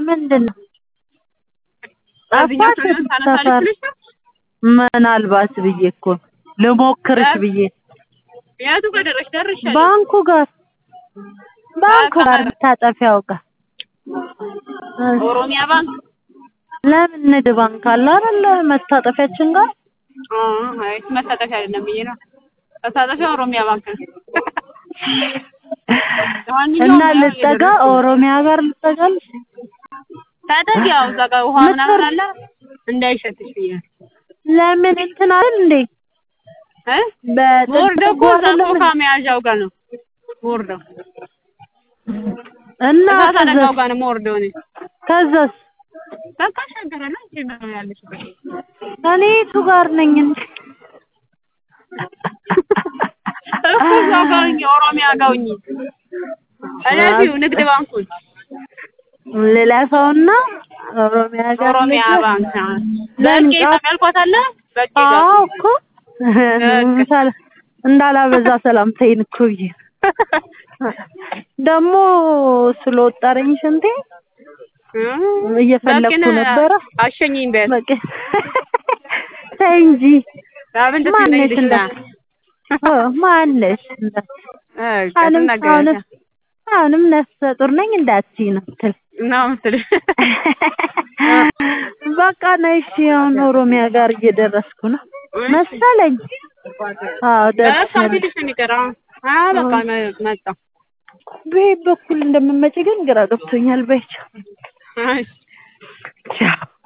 ምንድን ነው እዚህኛው ጠፋሽ ሰው ታነሳለች ሰፈር ብለሽ ነው? ምናልባት ብዬ እኮ ነው ልሞክርሽ እ? ብዬ የቱ ጋር ደረስሽ? ደርሻለሁ። ባንኩ ጋር ባንኩ በቃ ጋር መታጠፊያው ጋር እ፣ ኦሮሚያ ባንክ ለምን ንግድ ባንክ አለ አይደል መታጠፊያችን ጋር አ አይ መታጠፊያ አይደለም ብዬ ነው። መታጠፊያ ኦሮሚያ ባንክ ነው። ለማንኛውም እና ያው ልጠጋ እየደረስኩ ነው። ኦሮሚያ ጋር ልጠጋልሽ ታጠቂ ያው እዛ ጋር ውሃ ምናምን ምትወር- አለ እንዳይሸትሽ ብዬ ነው። ለምን እንትን አይደል እንዴ እ ወርደው እኮ እዛ ሶፋ መያዣው ጋር ነው ወርደው እና እሳት አደጋው ከዛስ ጋር ነው የምወርደው እኔ። ከዛስ በቃ ሸገረና እንጂ ነው ያለሽበት። እኔ የቱ ጋር ነኝ እንዴ እኮ እዛው ጋር ሁኚ፣ ኦሮሚያ ጋር ሁኚ። እለፊው ንግድ ባንኩን ልለፈውና ኦሮሚያ ጋር ኦሮሚያ ልግባ? ባንክ አዎ። ለምን በቄ ጫፍ- ያልኳት አለ በቄ ጋር አዎ እኮ ምሳሌ እንዳላበዛ ሰላምታዬን እኮ ብዬ ነው። ደግሞ ስለወጠረኝ ሽንቴ እየፈለኩ በቄን ነበረ። አሸኝኝ በያት። በቃ ተይ እንጂ ለምን ደስ ማነሽ ይለኝልሽ እንደ ና። ኦ ማነሽ እንደ እሺ አሁንም ትናገሪያለሽ። አሁንም አሁንም ነፍሰ ጡር ነኝ እንዳትዪ ነው የምትል ነው የምትልሽ። በቃ ነይ እሺ አሁን ኦሮሚያ ጋር እየደረስኩ ነው መሰለኝ አዎ በቃ ደርሻለሁ ፊትሽ ነው የሚቀረው። አዎ በቃ መ- መጣሁ። በየት በኩል እንደምመጪ ግን ግራ ገብቶኛል በይ ቻው እሺ ቻው